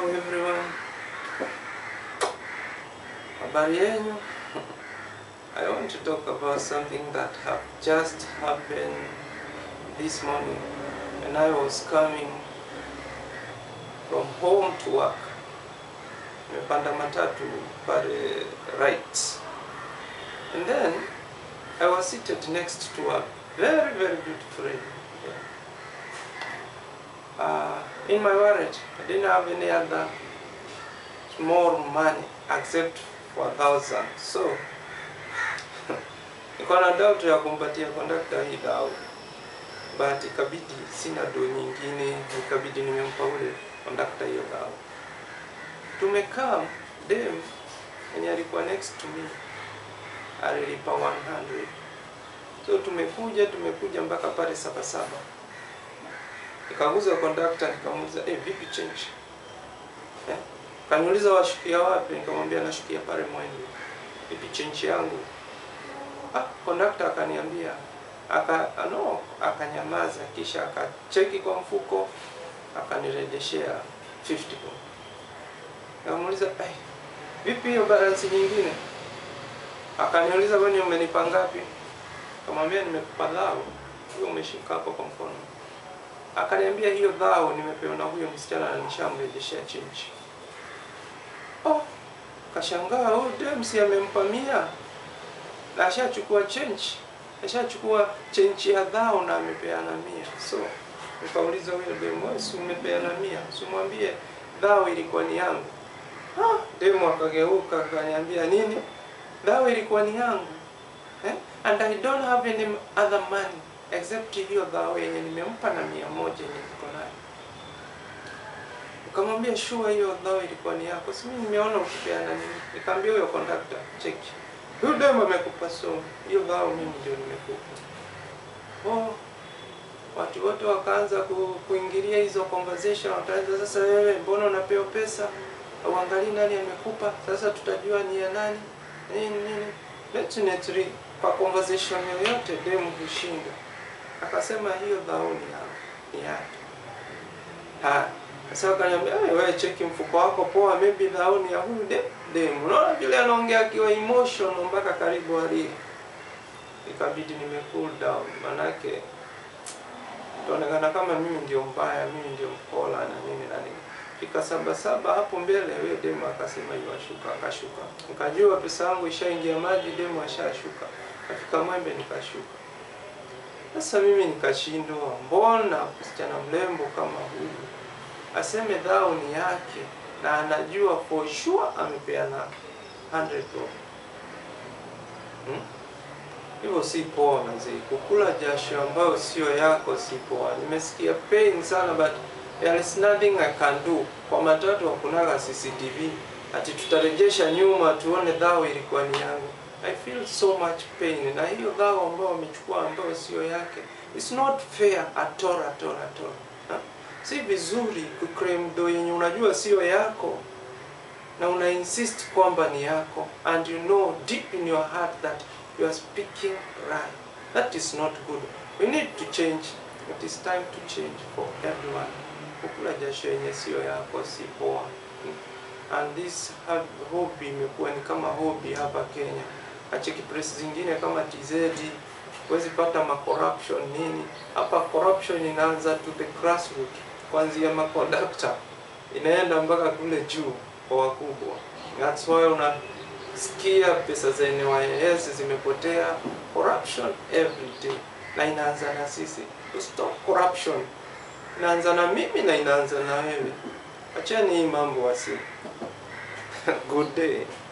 everyone. Habari yenu? I want to talk about something that have just happened this morning when I was coming from home to work. Nimepanda matatu pale right. And then I was seated next to a very very beautiful lady. Uh, in my wallet, I didn't have any other small money except for a thousand. So nilikuwa na doubt ya kumpatia conductor hii dau, but ikabidi sina do nyingine, ikabidi nimempa ule conductor hiyo dau. Tumekaa dem mwenye alikuwa next to me alilipa 100 so tumekuja tumekuja mpaka pale saba saba nikaguza conductor nikamuuliza eh, vipi change eh? Kaniuliza washukia wapi? Nikamwambia nashukia pale Mwenge. Vipi change yangu? Ah, conductor akaniambia aka no, akanyamaza kisha akacheki kwa mfuko akanirejeshea 50 bob. Nikamuuliza eh, vipi hiyo balance nyingine? Akaniuliza wewe umenipa ngapi? Nikamwambia nimekupa dhao, hiyo umeshika hapo kwa mkono. Akaniambia hiyo dhao nimepewa na huyo msichana na nishamrejeshea change. Oh, kashangaa oh, Dems amempa mia na ashachukua change, ashachukua change ya dhao na amepeana mia. So nikauliza huyo demu, wewe si umepeana mia, simwambie dhao ilikuwa ni yangu. Ah, demu akageuka akaniambia nini? Dhao ilikuwa ni yangu eh? and I don't have any other money except hiyo dhao yenye nimempa na mia moja yenye niko nayo. Nikamwambia sure, hiyo dhao ilikuwa ni yako, si mimi nimeona ukipeana nini. Nikamwambia huyo conductor, check huyu demu amekupa, so hiyo dhao mimi ndio nimekupa. Oh, watu wote wakaanza ku, kuingilia hizo conversation, wakaanza sasa, wewe mbona unapewa pesa auangalii nani amekupa? Sasa tutajua ni ya nani nini nini. Definitely kwa conversation yoyote demu hushinda. Akasema hiyo dhao ni ya ni yake. Ha, sasa akaniambia "Eh, wewe cheki mfuko wako poa, maybe dhao ni ya huyu de demu. Unaona vile anaongea akiwa emotional mpaka karibu alie. Ikabidi nime cool down manake itaonekana kama mimi ndio mbaya, mimi ndio mkola na nini na nini. Fika saba saba hapo mbele, wewe demu akasema yuashuka, akashuka. Nikajua pesa yangu ishaingia maji, demu ashashuka. Kafika Mwembe nikashuka. Sasa mimi nikashindwa, mbona msichana mrembo kama huyu aseme dhao ni yake na anajua for sure amepeana 100 bob. Hmm? Hivyo si poa mzee, kukula jasho ambayo sio yako si poa. Nimesikia pain sana but there is nothing I can do. Kwa matatu hakunaga CCTV ati tutarejesha nyuma tuone dhao ilikuwa ni yangu. I feel so much pain na hiyo dhao ambayo wamechukua ambayo sio yake. It's not fair at all at all at all. Ha? Si vizuri kuclaim do yenye unajua sio yako na una insist kwamba ni yako and you know deep in your heart that you are speaking right. That is not good. We need to change. It is time to change for everyone. Kukula jasho yenye sio yako si poa. And this hab- hobby imekuwa ni kama hobby hapa Kenya. Acheki press zingine kama TZ huwezi pata ma corruption nini. Hapa corruption inaanza to the grassroots, kuanzia ma conductor inaenda mpaka kule juu kwa wakubwa. That's why unasikia pesa za NYS zimepotea, corruption every day, na inaanza na sisi. To stop corruption inaanza na mimi na inaanza na wewe. Acheni hii mambo wasi. Good day.